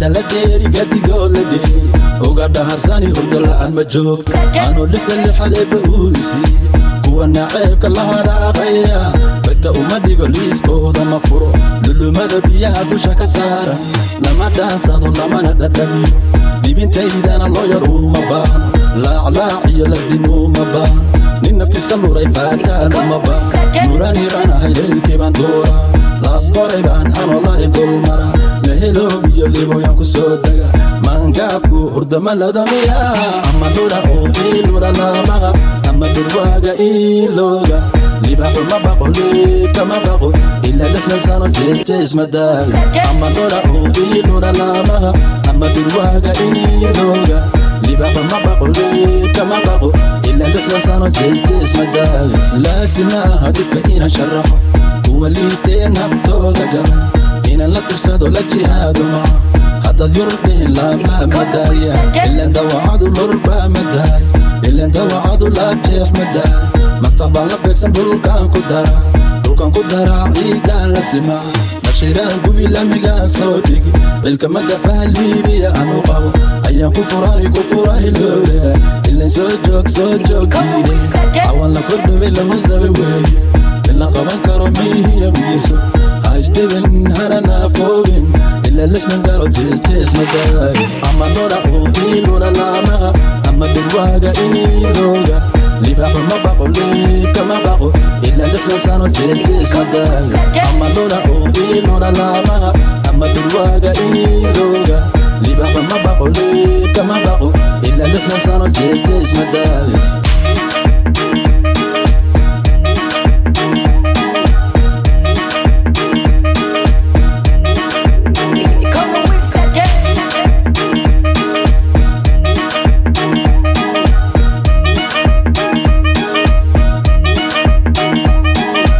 indhala dheeri gadigood la dheeri uga dhaharsani hurdo la'aan ma joogto anuu lixda lixad eebba uu isiiye kuwa naceebka la haraaqaya bagta uma dhigo liiskooda ma furo lulumada biyaha dusha ka saara lama dhaansado lamana dhadhamiyo dhibintaydana loo yar uma baahno laaclaac iyo lagdimuu ma baahno nin naftiisa luray faataana ma baahno muraniranahay leylkii baan duuraa laas qoray baan anolari dulmara leheloob iyo liboyan ku soo dega maangaabku hurdama ladamiya ama dhura oo iilura lamaqa ama durwaaga iilooga libaxuma baqo liibkama baqo ila lixdan sano jeesjees madaaga ama dhura oo iilura lamaqa ama durwaaga iilooga libaxuma baqo liibkama baqo ila lixdan sano jeesjees madaaga laasima aha dhibka inaan sharaxo kuwa liitee naftooda gala inaan la tirsado la jihaado maca haddaad yurub dhihin laablaab madaaya ilan dawacadu lurbaa madaay ilan dawacadu laabjeex madaay mafaq baan la beegsan dhulkaan ku dara dhulkan ku daraa ciidaan la simaa nashiiraan gubi lamigaan soo dhigi bilka magafaha liibiya anu qabo ayaan ku furani ku furani loole ilan soo joog soo joog diide awan la kordhaway la hosdaba weeye ila qaban karo miihiya miiso haisdhibin hana naafoobin ila lixdan galo jeesjees madaay ama dhora oo iilura laamaha ama durwaaga iilooga libaxuma baqo liibkama baqo ila lixdan sano jeesjees madaay ama dhora oo iilura laamaha ama durwaaga iilooga libaxuma baqo liibkama baqo ila lixdan sano jeesjees madaay